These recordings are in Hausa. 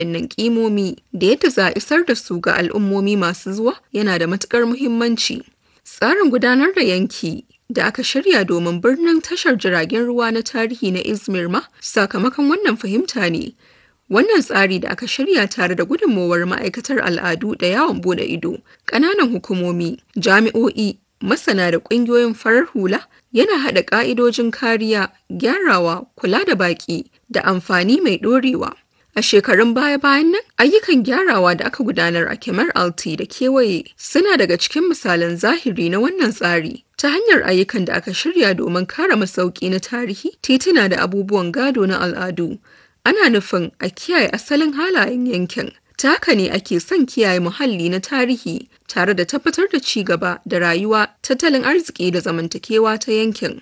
waɗannan ƙimomi da yadda za a isar da su ga al'ummomi masu zuwa yana da matuƙar muhimmanci. Tsarin gudanar da yanki da aka shirya domin birnin tashar jiragen ruwa na tarihi na Izmir ma sakamakon wannan fahimta ne. Wannan tsari da aka shirya tare da gudunmowar ma'aikatar al'adu da yawon bude ido, ƙananan hukumomi, jami'o'i, masana da ƙungiyoyin farar hula yana haɗa ƙa'idojin kariya, gyarawa, kula da baƙi da amfani mai ɗorewa. A shekarun baya-bayan nan, ayyukan gyarawa da aka gudanar a Kemar Alti da kewaye suna daga cikin misalan zahiri na wannan tsari. Ta hanyar ayyukan da aka shirya domin kare masauki na tarihi, tituna da abubuwan gado na al'adu. Ana nufin a kiyaye asalin halayen yankin. Ta haka ne ake son kiyaye muhalli na tarihi tare da tabbatar da ci gaba da rayuwa, tattalin arziki da zamantakewa ta yankin.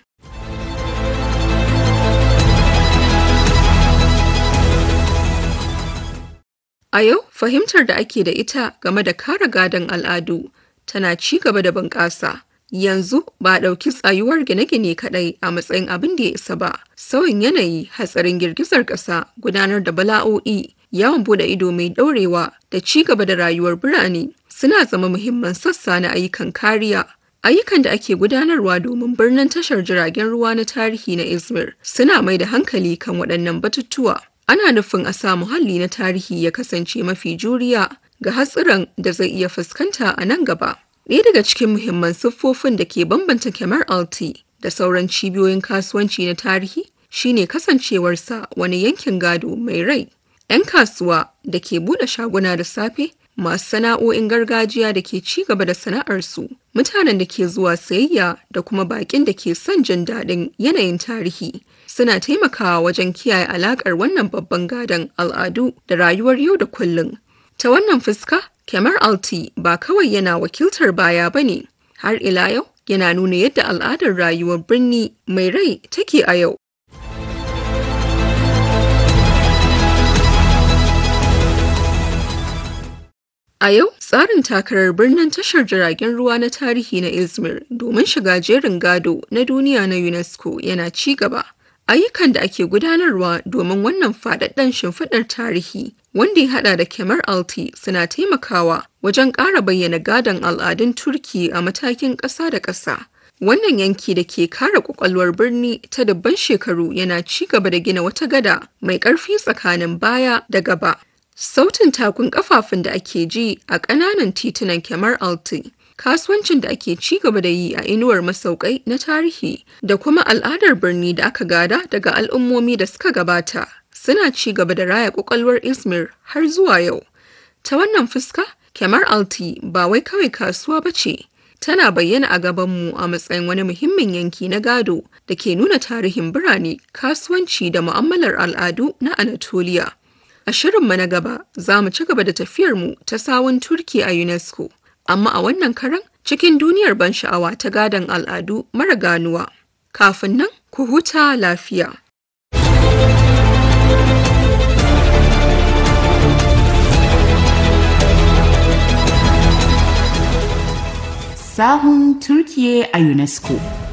A yau, fahimtar da ake da ita game da kare gadon al'adu tana ci gaba da bunƙasa. Yanzu ba a ɗauki tsayuwar gine-gine kaɗai a matsayin abin da ya isa ba. Sauyin yanayi, hatsarin girgizar ƙasa, gudanar da bala'o'i, yawon bude ido mai ɗaurewa da ci gaba da rayuwar birane suna zama muhimman sassa na ayyukan kariya. Ayyukan da ake gudanarwa domin birnin tashar jiragen ruwa na tarihi na Izmir suna mai da hankali kan waɗannan batutuwa. Ana nufin a sa muhalli na tarihi ya kasance mafi juriya ga hatsuran da zai iya fuskanta a nan gaba. Ɗaya daga cikin muhimman siffofin da ke bambanta Kemar Alti da sauran cibiyoyin kasuwanci na tarihi shine kasancewarsa wani yankin gado mai rai. 'Yan kasuwa da ke buɗe shaguna da safe masu sana'o'in gargajiya da ke ci gaba da sana'arsu, mutanen da ke zuwa sayayya da kuma baƙin da ke son jin daɗin yanayin tarihi suna taimakawa wajen kiyaye alaƙar wannan babban gadon al'adu da rayuwar yau da kullum. Ta wannan fuska, Kemar Alti ba kawai yana wakiltar baya ba ne, har ila yau yana nuna yadda al'adar rayuwar birni mai rai take a yau. A yau, tsarin takarar birnin tashar jiragen ruwa na tarihi na Izmir domin shiga jerin gado na duniya na UNESCO yana ci gaba. Ayyukan da ake gudanarwa domin wannan faɗaɗɗen shimfiɗar tarihi wanda ya haɗa da Kemar Alti suna taimakawa wajen ƙara bayyana gadon al'adun Turki a matakin ƙasa da ƙasa. Wannan yanki da ke kare ƙwaƙwalwar birni ta dubban shekaru yana ci gaba da gina wata gada mai ƙarfi tsakanin baya da gaba. Sautin takun kafafun da ake ji a ƙananan titunan Kemar Alti, kasuwancin da ake ci gaba da yi a inuwar masaukai na tarihi da kuma al'adar birni da aka gada daga al'ummomi da suka gabata suna ci gaba da raya ƙwaƙwalwar Izmir har zuwa yau. Ta wannan fuska, Kemar Alti ba wai kawai kasuwa ba ce, tana bayyana a gabanmu a matsayin wani muhimmin yanki na gado da ke nuna tarihin birane, kasuwanci da mu'amalar al'adu na Anatolia. A shirinmu na gaba za mu ci gaba da tafiyarmu ta sawun Turki a UNESCO, amma a wannan karan cikin duniyar ban sha'awa ta gadon al'adu mara ganuwa. Kafin nan, ku huta lafiya. Sahun Turkiye a UNESCO.